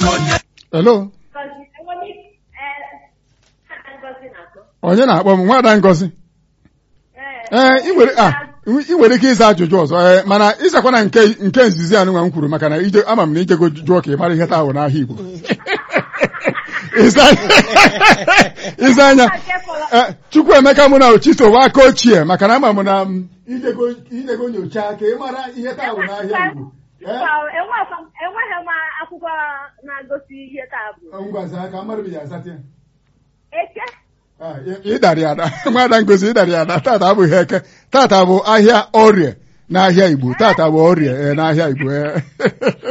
hello onye na-akpọ m nwada ngozi ee ị nwere a ị nwere ike ịza ajụjụ ọzọ ee mana ịzakwa na nke nke nzizi anụnwa m kwuru maka na ije ama m na ijego jụọ ka ị mara ihe taa bụ n'ahịa Igbo Ịza- ịza anya Eh, Chukwuemeka mụ na Ochito bụ aka ochie maka na ama m na m ijego ijego nyocha ka ị mara ihe taa bụ n'ahịa Igbo Eh, enweghị m akwụkwọ na-agosi ihe taa bụ ngwazi aka mmadụ bụ ya azata ya eke Ah, ị- ịdarị ada nwada ngozi ịdarị ada tata abụghị eke tata bụ ahịa orie n'ahịa Igbo tata bụ orie eh, n'ahịa Igbo eh.